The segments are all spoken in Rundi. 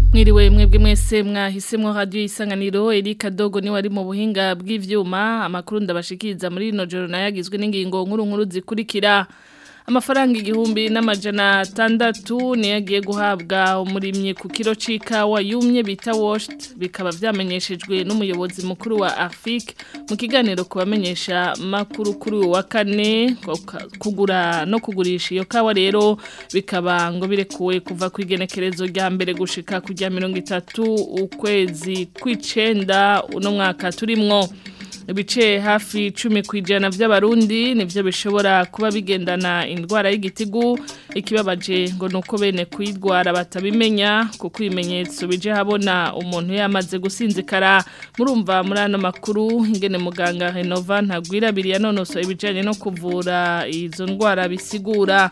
Mwiriwe mwebwe mwese mwahisemwo radio isanganiro Erika Dogo ni wari mu buhinga bw'ivyuma amakuru ndabashikiriza muri rino joro nayagizwe n'ingingo nkuru nkuru zikurikira amafaranga igihumbi n'amajana atandatu niyo agiye guhabwa umurimyi ku kiro c'ikawa yumye bita washed bikaba vyamenyeshejwe n'umuyobozi mukuru wa Afik mu kiganiro kubamenyesha makuru kuri wa kane kugura no kugurisha iyo kawa rero bikaba ngo birekuwe kuva ku igenekerezo rya mbere gushika kujya mirongo itatu ukwezi kw'icenda uno mwaka turimwo ibice hafi cumi ku ijana by'abarundi nibyo bishobora kuba bigendana indwara y'igitigu ikibabaje ngo ni uko bene kuyirwara batabimenya kuko ibimenyetso bije habona umuntu yamaze gusinzikara murumva muri ano makuru ingene muganga renova ntagwirabiri yanonosoye ibijyanye no kuvura izo ndwara bisigura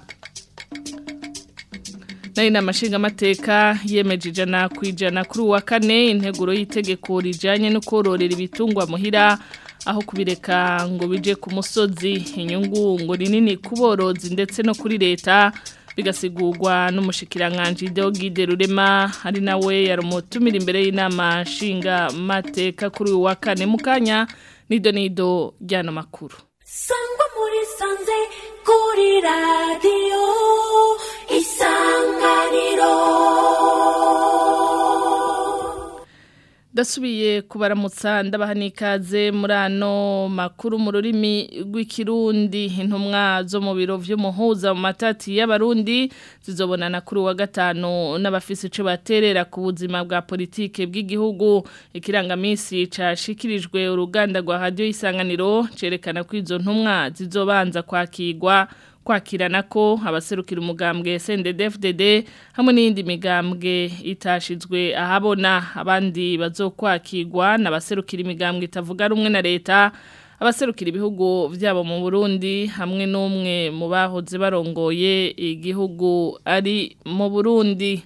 nari na mashinga amateka yemeje ijana ku ijana kuri uwa kane integuro y'itegeko rijyanye no kororera ibitungwa muhira aho kubireka ngo bije ku musozi inyungu ngo ni nini ku borozi ndetse no kuri leta bigasigurwa n'umushikiranganji Deogide Rurema ari nawe yari umutumira imbere y'inama nshinga mateka kuri uyu wa kane mu kanya nido nido ry'ano makuru sangwa muri sanze kuri radiyo isanganiro Dasubiye kubaramutsa ndabaha n'ikaze muri ano makuru mu rurimi rw'ikirundi intumwa zo mu biro vy'umuhuza mu matati y'abarundi zizobonana kuri wa gatanu n'abafisi ico baterera ku buzima bwa politike bw'igihugu ikirangamisi cashikirijwe uruganda rwa radio isanganiro cerekana ko izo ntumwa zizobanza kwakirwa kwakirana ko abaserukira umugambwe SNDD-FDD hamwe n'indi migambwe itashizwe ahabona abandi bazokwakirwa n'abaserukira imigambwe itavuga rumwe na leta abaserukira ibihugu vyabo mu Burundi hamwe n'umwe mu bahoze barongoye igihugu ari mu Burundi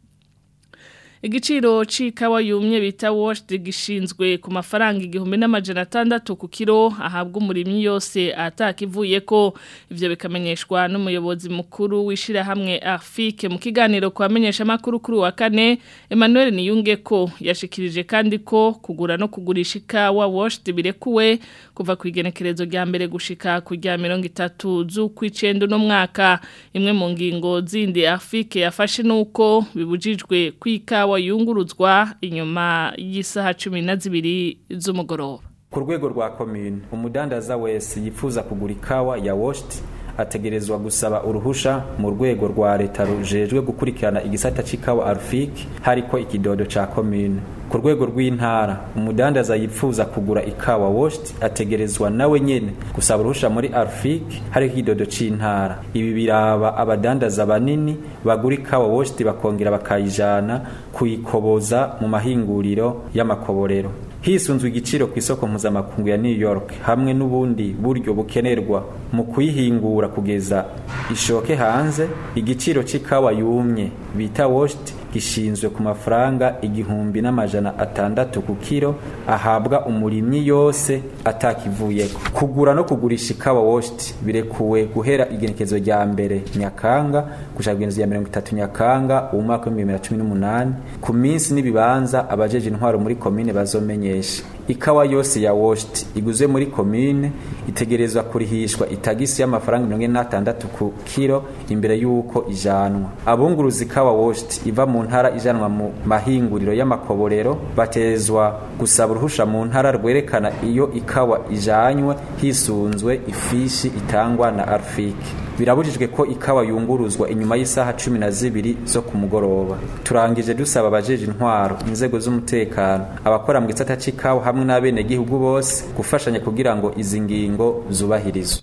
Igiciro c'ikawa yumye bita washed gishinzwe ku mafaranga igihumbi n'amajana atandatu ku kiro ahabwa umurimyi yose atakivuye ko ivyo bikamenyeshwa n'umuyobozi mukuru wishira hamwe Afike mu kiganiro kwamenyesha makuru kuri wa kane Emmanuel Niyunge ko yashikirije kandi ko kugura no kugurisha ikawa washed birekuwe kuva ku igenekerezo rya mbere gushika ku rya 30 z'ukwicendo no mwaka imwe mu ngingo zindi Afike yafashe nuko bibujijwe kwikawa yunguruzwa inyuma y'isaha cumi na zibiri z'umugoroba ku rwego rwa komine umudandaza wese yifuza kugura ikawa ya washed ategerezwa gusaba uruhusha mu rwego rwa leta rujejwe gukurikirana igisata c'ikawa arfik hariko ikidodo ca komine ku rwego rw'intara umudandaza yifuza kugura ikawa washed ategerezwa nawe nyene gusaba uruhusha muri arfik hariko ikidodo c'intara ibi biraba abadandaza banini bagura ikawa washed bakongera bakayijana kuyikoboza mu mahinguriro y'amakoborero hisunzwe igiciro ku isoko mpuzamakungu ya New York hamwe n'ubundi buryo bukenerwa mu kuyihingura kugeza ishoke hanze igiciro c'ikawa yumye bita washed gishinzwe ku mafaranga igihumbi n'amajana atandatu ku kiro ahabwa umurimyi yose atakivuyeko kugura no kugurisha ikawa washed birekuwe guhera igenekezo rya mbere nyakanga gushaka igenekezo rya mirongo itatu nyakanga uwu mwaka w'ibihumbi bibiri na cumi n'umunani ku minsi n'ibibanza abajeje intwaro muri komine bazomenyesha ikawa yose ya washed iguzwe muri komine itegerezwa kurihishwa itagisi y'amafaranga mirongo ine n'atandatu ku kiro imbere y'uko ijanwa abunguruza ikawa washed iva mu ntara ijanwa mu mahinguriro y'amakoborero batezwa gusaba uruhusha mu ntara rwerekana iyo ikawa ijanywe hisunzwe ifishi itangwa na arfik birabujijwe ko ikawa yunguruzwa inyuma y'isaha cumi na zibiri zo ku mugoroba turangije dusaba abajeje intwaro inzego z'umutekano abakora mu gisata c'ikawa hamwe n'abenegihugu bose gufashanya kugira ngo izi ngingo zubahirizwe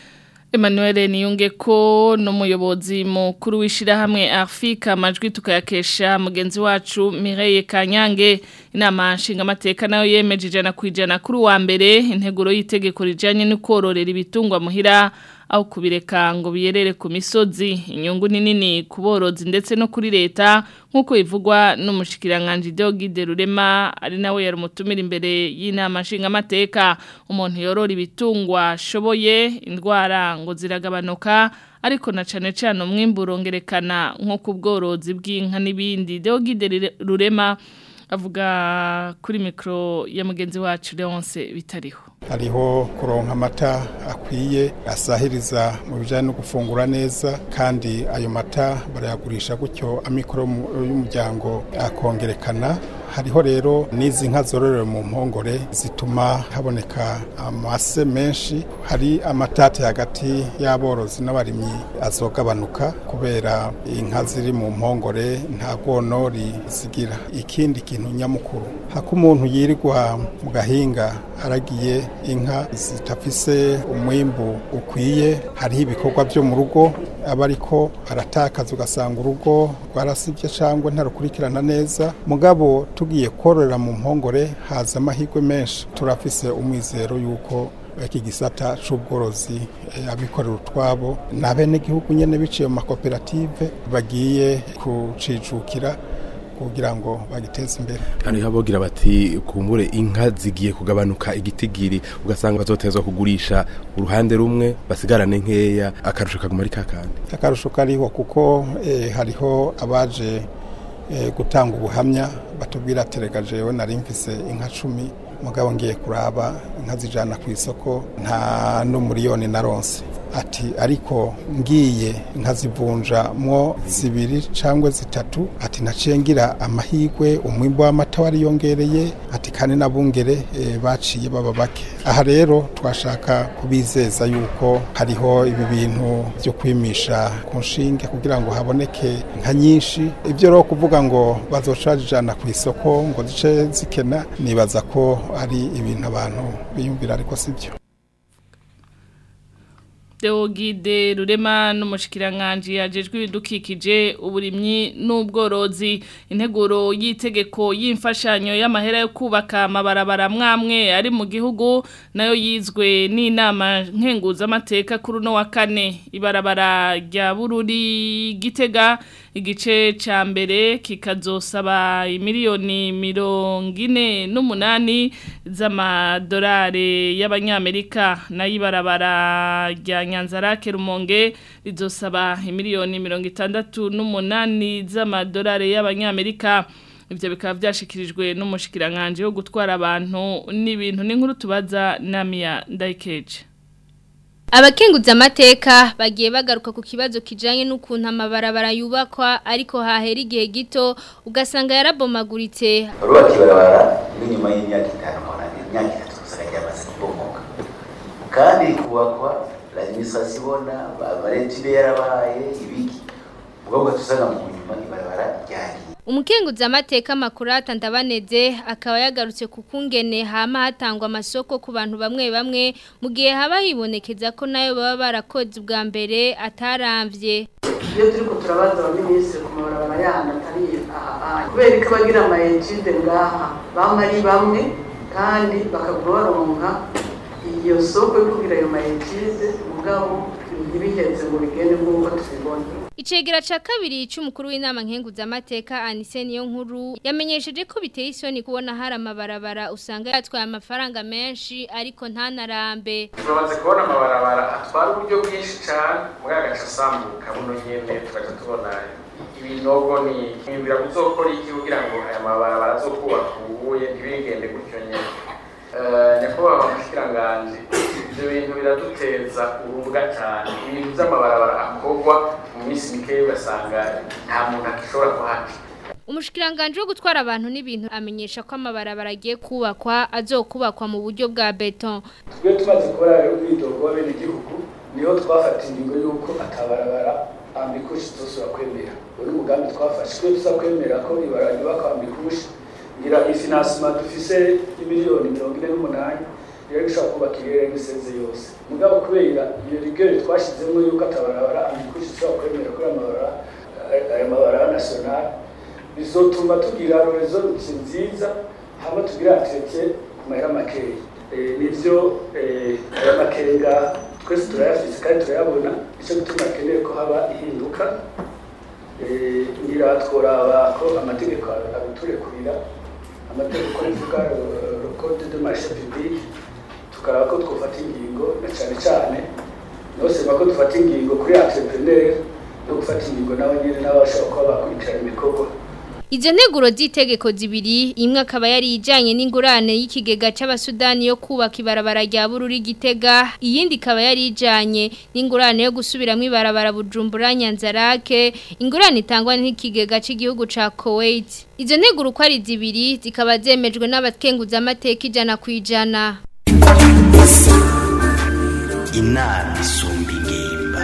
Emmanuel Niyunge ko n'umuyobozi mukuru w'ishirahamwe Afrika amajwi tukayakesha mugenzi wacu Mireille Kanyange inama nshinga amateka nayo yemeje ijana ku ijana kuri wa mbere integuro y'itegeko rijanye no kororera ibitungwa muhira aho kubireka ngo biyerere ku misozi inyungu ni nini ku borozi ndetse no kuri leta nk'uko bivugwa n'umushikiranganji Deogide Rurema ari nawe yari umutumira imbere y'inama nshingamateka umuntu yorora ibitungwa ashoboye indwara ngo ziragabanuka ariko na cane cane umwimbu urongerekana nko ku bworozi bw'inka n'ibindi Deogide Rurema avuga kuri mikro ya mugenzi wacu Leonce bitariho hariho kuronka amata akwiye asahiriza mu bijyanye no gufungura neza kandi ayo mata barayagurisha gutyo amikoro y'umuryango akongerekana hariho rero n'izi nka zororewe mu mpongore zituma haboneka amase menshi hari amatate hagati y'aborozi n'abarimyi azogabanuka kubera inka ziri mu mpongore nta bwonori zigira ikindi kintu nyamukuru hako umuntu yirirwa mu gahinga aragiye inka zitafise umwimbu ukwiye hariho ibikorwa byo mu rugo aba ariko aratakaza ugasanga urugo rwarasibye cyangwa ntarukurikirana neza mugabo tugiye kororera mu mpongore haza amahirwe menshi turafise umwizero y'uko iki gisata c'ubworozi abikorera utwabo n'abenegihugu nyene biciye mu makoperative bagiye kucijukira kugira ngo bagiteze imbere hariho abogira bati kumbure inka zigiye kugabanuka igitigiri ugasanga bazotezwa kugurisha uruhande rumwe basigarane nkeya akarusho kaguma ari kakandi akarusho kariho kuko eh, hariho abaje eh, gutanga ubuhamya batubwira terega jewe nari mfise inka cumi mugabo ngiye kuraba inka zijana ku isoko nta n'umuriyoni naronse ati ariko ngiye nkazivunja mwo zibiri cyangwa zitatu ati naciye ngira amahirwe umwimbo w'amata wariyongereye ati kandi n'abungere e, baciye baba bake aha rero twashaka kubizeza yuko hariho ibi bintu byo kwimisha ku nshinge kugira ngo haboneke nka nyinshi ibyo rero kuvuga ngo bazocajijana ku isoko ngo zice zikena nibaza ko ari ibintu abantu biyumvira ariko sibyo Deogide Rurema n'umushikiranganje yajejwe ibidukikije uburimyi n'ubworozi integuro y'itegeko y'imfashanyo y'amahera yo kubaka amabarabara mwamwe ari mu gihugu nayo yizwe n'inama nkenguza amateka kuri no wa kane ibarabara rya Bururi Gitega igice ca mbere kikazosaba imiliyoni mirongo ine n'umunani z'amadolari y'abanyamerika nayo ibarabara rya Nyanzarake Rumonge rizosaba imiliyoni mirongo itandatu n'umunani z'amadolari y'abanyamerika ivyo bikaba byashikirijwe n'umushikiranganje wo gutwara abantu n'ibintu n'inkuru tubaza Namia Ndaikeje Abakenguza amateka bagiye bagaruka ku kibazo kijanye n'ukuntu amabarabara yubakwa ariko hahera igihe gito ugasanga yarabomaguritse urubaka ibarabara n'inyuma y'imyaka itanu murane imyaka itatu gusa ryamaze kubomoka kandi kubakwa administration ibona amarentire yarabaye ibiki ubwo tusanga mu nyuma ibarabara ryagiye Umukenguza amateka makurata ndabaneze akaba yagarutse ku kungene hama hatangwa amasoko ku bantu bamwe bamwe mu gihe haba hibonekeza ko nayo baba barakoze ubwa mbere ataramvye iyo turiko turabaza abaminisitiri ku mabarabara y'ahantu atari aha kubera ko bagira ama ejide ngaha bama ari bamwe kandi bakaguma baronka iyo soko yo kugira ayo ma ejide mugabo ntibiheze ngo bigende nk'uko tubibona Icegera ca kabiri c'umukuru w'inama nkenguza amateka Anise niyo nkuru yamenyesheje ko biteye isoni kubona hari amabarabara usanga yatwaye amafaranga menshi ariko ntanarambe turabaze kubona amabarabara atwara uburyo bwinshi cyane muri agace asambuka buno nyene tukaja tubona ibinogo ni mwibwira kuzokora iki kugira ngo aya mabarabara azokubaka ubuye ntibigende gutyo nyene nyakubahwa mushikiranganje ibyo bintu biraduteza urubwa cyane ibintu by'amabarabara akorwa mu minsi mikeya ugasanga nta muntu akishobora kuhaca Umushikiranganje wo gutwara abantu n'ibintu amenyesha ko amabarabara agiye kubakwa azokubakwa mu buryo bwa beton. Twe tumaze kubara rero ubwidogo w'abene igihugu niho twafata ingingo y'uko atabarabara ambikushi zose kwemera. Uri mugambi twafashe twe tuza kwemera ko ibarabara ryubakwa ambikushi ngira ifinansima dufise imiliyoni mirongo ine n'umunani rero gishobora kubaka irere n'iseze yose mugabo kubera iyo rigere twashizemo yuko atabarabara ambikushi tushobora kwemera kuri amabarabara aya mabarabara nationale bizotuma tugira rezo nziza hama tugira atete ku mahera makeya nivyo aya makenga twese turayafise kandi turayabona nicyo gituma akeneye ko haba ihinduka Eh, ngira tworaba ko amategeko aruturekurira amategeko rivuga le code de marché public tukaraba ko twofata ingingo na cyane cyane nosema ko dufata ingingo kuri entrepreneur no gufata ingingo nabo nyene n'abashobora kuba bakurikirana ibikorwa Izo nteguro z'itegeko zibiri imwe akaba yari ijanye n'ingurane y'ikigega c'abasudani yo kubaka ibarabara rya Bururi Gitega iyindi ikaba yari ijanye n'ingurane yo gusubiramwo ibarabara Bujumbura Nyanzarake ingurane itangwa n'ikigega c'igihugu ca Kuwait Izo nteguro uko ari zibiri zikaba zemejwe n'abakenguza amateka ijana kwijana inama isumba ingimba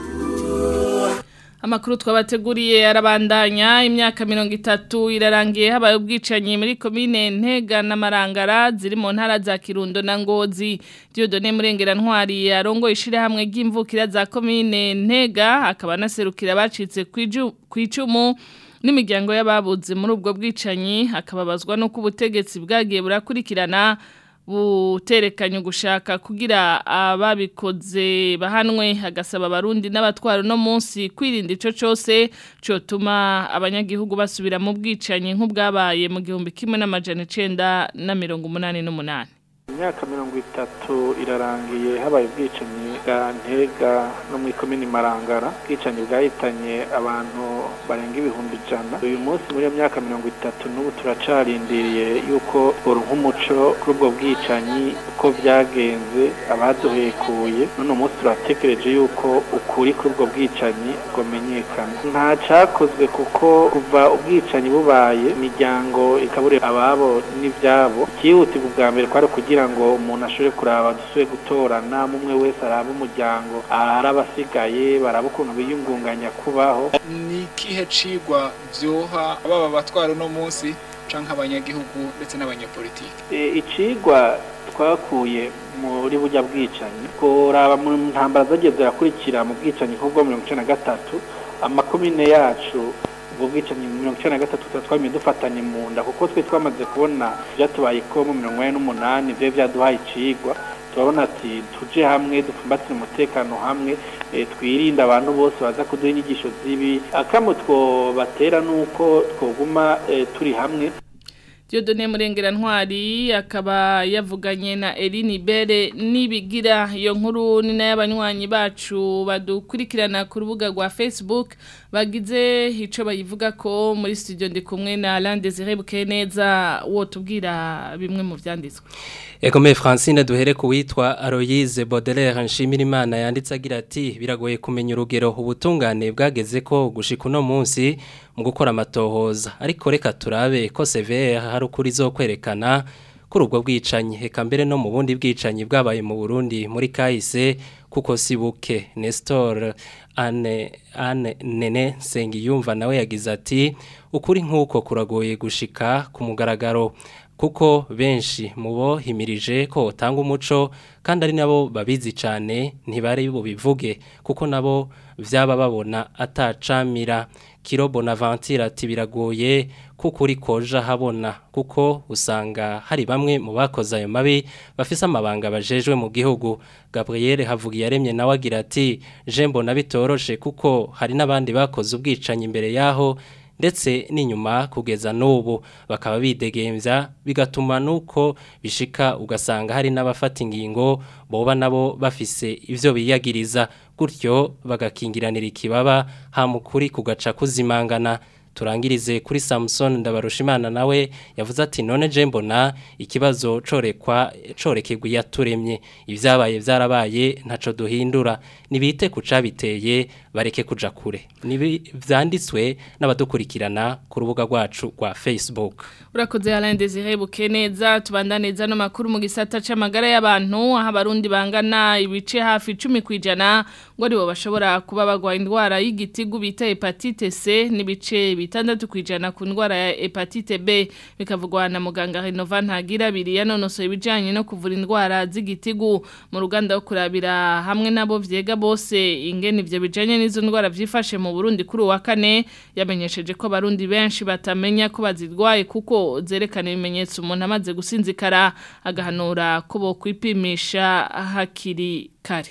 Amakuru twabateguriye arabandanya imyaka mirongo itatu irarangiye habaye ubwicanyi muri komine Ntega na Marangara ziri mu ntara za Kirundo na Ngozi Dieudonne Murengera Ntwari arongo ishire hamwe ry'imvukira za komine Ntega akaba naserukira bacitse kwicumu n'imiryango y'ababuze muri ubwo bwicanyi akababazwa no kubutegetsi bwagiye burakurikirana buterekanye gushaka kugira ababikoze bahanwe hagasaba abarundi n'abatwara no munsi kwirinda ico cose cotuma abanyagihugu basubira mu bwicanyi nk'ubwabaye mu gihumbi kimwe n'amajana icenda na mirongo umunani n'umunani imyaka mirongo itatu irarangiye habaye ubwicanyi bwa ntega no muri komini marangara ubwicanyi bwahitanye abantu barenga ibihumbi ijana uyu munsi muri iyo myaka mirongo itatu n'ubu turacarindiriye yuko uru nk'umuco kuri ubwo bwicanyi uko byagenze abaduhekuye none umunsi turatekereje yuko ukuri kuri ubwo bwicanyi bwamenyekana nta cyakozwe kuko kuva ubwicanyi bubaye imiryango ikaburira ababo n'ibyabo cyihutirwa ubwa mbere kwari kugira ngo umuntu ashobore kuraba dusubire gutorana umwe wese araba umuryango arabasigaye baraba ukuntu biyungunganya kubaho ni ikihe cigwa vyoha baba batwara uno munsi canke abanyagihugu ndetse n'abanyapolitiki icigwa twakuye muri burya bwicanyi kuraba mu ntambara zagiye zirakurikira mu bwicanyi nk'ubwo mirongo icenda na gatatu amakomine yacu ubwo bwicanyi mirongo icenda na gatatu tuba twamye dufatanye mu nda kuko twe twamaze kubona byatubaye ko mu mirongo ine n'umunani vyo vyaduhaye icigwa turabona ati tuje hamwe dupfumbatire umutekano hamwe twirinde abantu bose baza kuduha inyigisho zibi akamo twobatera nuko twoguma turi hamwe Dieudonne Murengera Ntwari akaba yavuganye na Eline Bere nibigira iyo nkuru ni n'ay'abanywanyi bacu badukurikirana ku rubuga rwa Facebook bagize ico bayivuga ko muri studio ndi kumwe na Alain Désiré Bukeneza wo tubwira bimwe mu vyanditswe Egome Francine duhere ku witwa Aloyse Baudelaire Nshimirimana yanditse agira ati biragoye kumenya urugero ubutungane bwageze ko gushika uno munsi mu gukora amatohoza ariko reka turabe ko CVR hari ukuri zo kwerekana kuri ubwo bwicanyi heka mbere no mu bundi bwicanyi bwabaye mu Burundi muri kahise kuko sibuke Nestor ane ane nene Sengiyumva nawe yagize ati ukuri nk'uko kuragoye gushika ku mugaragaro kuko benshi mubo himirije ko utanga umuco kandi ari nabo babizi cyane ntibari bubivuge kuko nabo vyaba babona atacamira kiro bonaventure ati biragoye kuko uri koja habona kuko usanga hari bamwe mu bakoze ayo mabi bafise amabanga bajejwe mu gihugu Gabriel Havugiyaremye nawe agira ati je mbona bitoroshe kuko hari n'abandi bakoze ubwicanyi imbere yaho ndetse n'inyuma kugeza n'ubu bakaba bidegembya bigatuma nuko bishika ugasanga hari n'abafata ingingo boba nabo bafise ivyo biyagiriza gutyo bagakingiranira ikibaba hamukuri kugaca kuzimangana turangirize kuri Samson ndabarushimana nawe yavuze ati none je mbona ikibazo corekwa corekegwa yaturemye ivyabaye vyarabaye ntaco duhindura nibite kucabiteye bareke kuja kure nibi vyanditswe n'abadukurikirana ku rubuga rwacu rwa Facebook urakoze Alain Désiré Bukeneza tubandaneza no makuru mu gisata c'amagara y'abantu aho abarundi bangana ibice hafi 10 kwijana ngo aribo bashobora kuba bagwa indwara y'igitigu bita hepatite C n'ibice bitandatu kwijana ku ndwara ya hepatite B bikavugwa na muganga Renova ntagira biri yanonosoye ibijanye no kuvura indwara z'igitigu mu ruganda wo kurabira hamwe nabo vyega bose ingene ivyo bijanye n'izo ndwara vyifashe mu Burundi kuri uwa kane yamenyesheje ko abarundi benshi batamenya ko bazirwaye kuko zerekana ibimenyetso umuntu amaze gusinzikara agahanura ko bo kwipimisha hakiri kare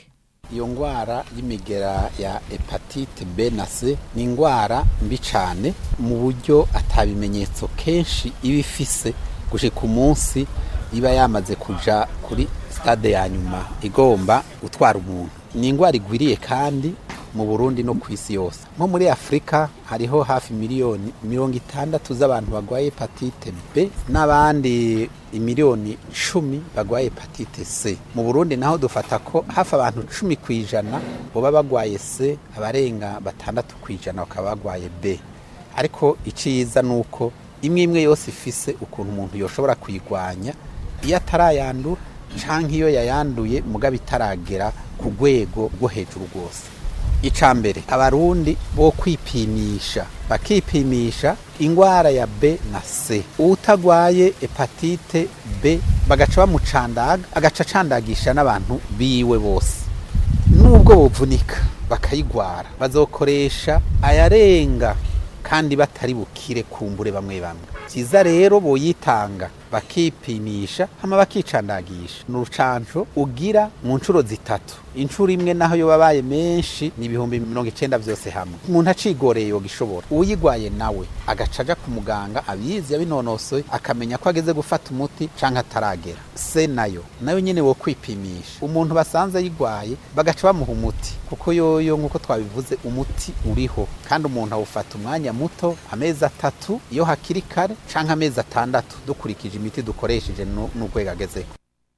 iyo ngwara y'imigera ya hepatite B na C ni ingwara mbi cyane mu buryo atabimenyetso kenshi iba ifise gushika umunsi iba yamaze kuja kuri stade ya nyuma igomba gutwara umuntu ni ingwara igwiriye kandi mu Burundi no ku isi yose nko muri Afrika hariho hafi miliyoni mirongo itandatu z'abantu bagwaye hepatite B n'abandi imiliyoni cumi bagwaye hepatite C mu Burundi naho dufata ko hafi abantu cumi ku ijana boba bagwaye C abarenga batandatu ku ijana bakaba bagwaye B ariko iciza ni uko imwe imwe yose ifise ukuntu umuntu yoshobora kuyigwanya iyo atarayandura canke iyo yayanduye mugabo itaragera ku rwego rwo hejuru rwose icya mbere abarundi bo kwipimisha bakipimisha ingwara ya B na C utagwaye hepatite B bagaca bamucandaga agaca acandagisha n'abantu biwe bose nubwo bovunika bakayigwara bazokoresha ayarenga kandi batari bukire kumbure bamwe bamwe byiza rero boyitanga bakipimisha hama bakicandagisha ni urucanco ugira mu nshuro zitatu inshuro imwe naho yo babaye menshi ni ibihumbi mirongo icenda vyose hamwe umuntu acigoreye yogishobora uyigwaye nawe agaca aja ku muganga abizi yabinonosoye akamenya ko ageze gufata umuti canke ataragera se nayo nayo nyene wo kwipimisha umuntu basanze ayigwaye bagaca bamuha umuti kuko yoyo nk'uko twabivuze umuti uriho kandi umuntu awufata umwanya muto amezi atatu iyo hakiri kare canke amezi atandatu dukurikije imiti dukoresheje n'urwego agezeho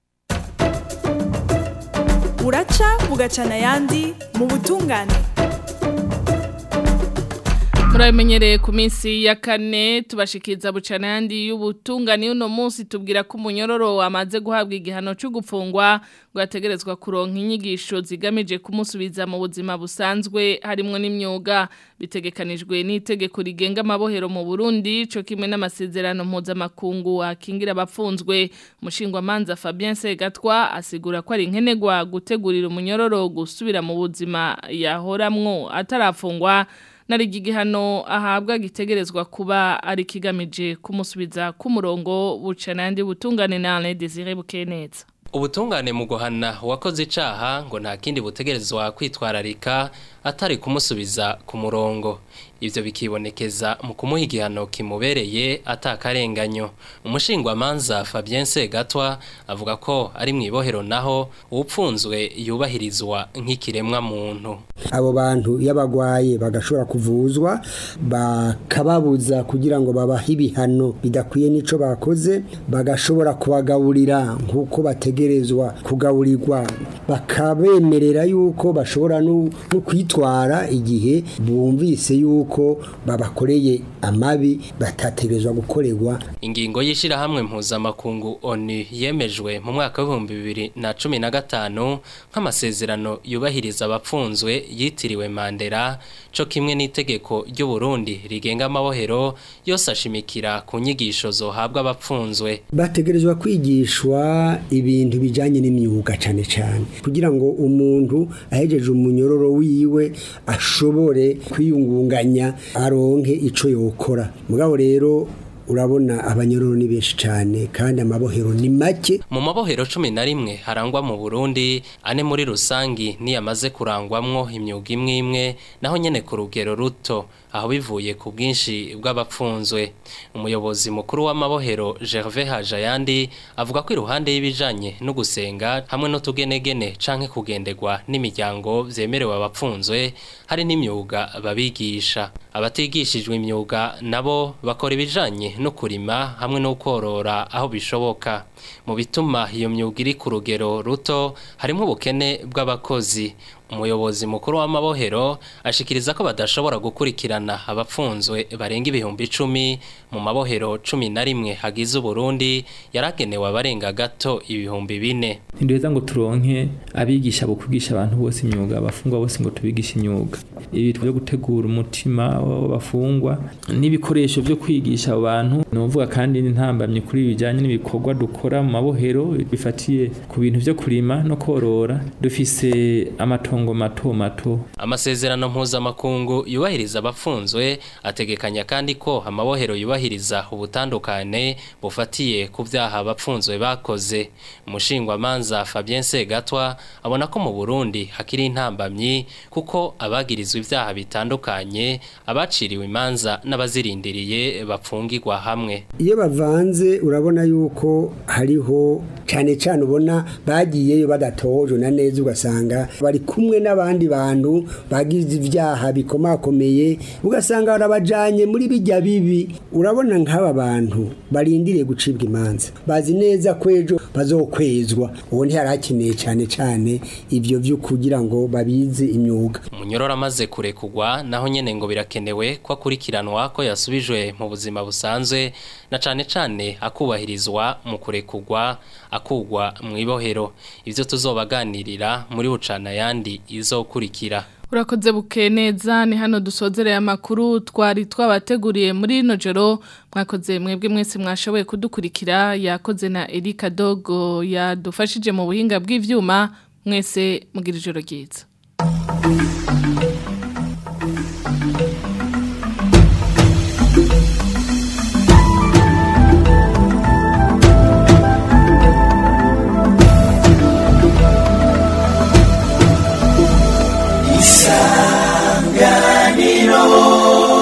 buraca bugacana ayandi mu butungane murabimenyereye ku minsi ya kane tubashikiriza bucana yandi y'ubutungane uno munsi tubwira ko umunyororo wamaze guhabwa igihano cyo gufungwa ngo yategerezwa kuronka inyigisho zigamije kumusubiza mu buzima busanzwe harimo n'imyuga bitegekanijwe n'itegeko rigenga amabohero mu Burundi cyo kimwe n'amasezerano mpuzamakungu akingira abapfunzwe umushingwamanza Fabien Segatwa asigura ko ari nkenegwa gutegurira umunyororo gusubira mu buzima yahoramwo atarafungwa nari igihano ahabwa gitegerezwa kuba ari kigamije kumusubiza ku murongo bucana yandi butungane na Alain Désiré Bukeneza ubutungane mu guhana uwakoze icaha ngo nta kindi butegerezwa kwitwararika atari kumusubiza ku murongo ivyo bikibonekeza mu kumuha igihano kimubereye atakarenganyo umushingwamanza Fabien Segatwa avuga ko ari mu ibohero naho upfunzwe yubahirizwa nk'ikiremwa muntu abo bantu y'abagwaye bagashobora kuvuzwa bakababuza kugira ngo babahe ibihano bidakwiye n'ico bakoze bagashobora kubagaburira nk'uko bategerezwa kugaburirwa bakabemerera yuko bashobora no kwitwara igihe bumvise yuko babakoreye amabi batategerezwa gukorerwa ingingo y'ishirahamwe mpuzamakungu ONU yemejwe mu mwaka w'ibihumbi bibiri na cumi na gatanu nk'amasezerano yubahiriza abapfunzwe yitiriwe Mandela co kimwe n'itegeko ry'u Burundi rigenga amabohero yose ashimikira ku nyigisho zohabwa abapfunzwe bategerezwa kwigishwa ibintu bijanye n'imyuga cane cane kugira ngo umuntu ahejeje umunyororo wiwe ashobore kwiyungunganya aronke ico yokora mugabo rero urabona abanyororo ni benshi cyane kandi amabohero ni make mu mabohero cumi na rimwe harangwa mu burundi ane muri rusangi niyamaze kurangwamwo imyuga imwe imwe naho nyene ku rugero ruto aho bivuye ku bwinshi bw'abapfunzwe umuyobozi mukuru w'amabohero Gervais Hajayandi avuga ko iruhande y'ibijanye no gusenga hamwe no tugenegene canke kugendegwa n'imiryango vyemerewe abapfunzwe hari n'imyuga babigisha abatigishijwe imyuga nabo bakora ibijanye no kurima hamwe no korora aho bishoboka mu bituma iyo myuga iri ku rugero ruto harimo ubukene bw'abakozi umuyobozi mukuru w'amabohero ashikiriza ko badashobora gukurikirana abapfunzwe barenga ibihumbi icumi mu mabohero cumi na rimwe hagize uburundi yaragenewe abarenga gato ibihumbi bine ntiduheza ngo turonke abigisha bo kwigisha abantu bose imyuga abafungwa bose ngo tubigishe imyuga ibi byo gutegura umutima w'abafungwa n'ibikoresho byo kwigisha abo bantu ni ukuvuga kandi n'intambamye kuri bijyanye n'ibikorwa dukora mu mabohero bifatiye ku bintu byo kurima no korora dufise amatongo matongo mato mato amasezerano mpuzamakungu yubahiriza abapfunzwe ategekanya kandi ko amabohero yubahiriza ubutandukane bufatiye ku byaha abapfunzwe bakoze umushingwamanza Fabien Segatwa abona ko mu Burundi hakiri intambamyi kuko abagirizwa ibyaha bitandukanye abaciriwe imanza n'abazirindiriye bapfungirwa hamwe iyo bavanze urabona yuko hariho cyane cyane ubona bagiyeyo badatoje na neza ugasanga bari kumwe n'abandi bantu bagize ibyaha bikomakomeye ugasanga barabajanye muri bijya bibi urabona nk'aba bantu barindiriye gucibwa imanza bazi neza ko ejo bazokwezwa uwo ntiharakeneye cyane cyane ibyo byo kugira ngo babize imyuga umunyororo amaze kurekugwa naho nyene ngo birakenewe ko akurikiranwa ko yasubijwe mu buzima busanzwe na cane cane akubahirizwa mu kurekugwa akugwa mu ibohero ivyo tuzobaganirira muri bucana yandi izokurikira Urakoze buke neza ni hano dusozereye amakuru twari twabateguriye muri ino joro mwakoze mwebwe mwese mwashoboye kudukurikira yakoze na Erika Dogo yadufashije mu buhinga bw'ivyuma mwese mugira ijoro ryiza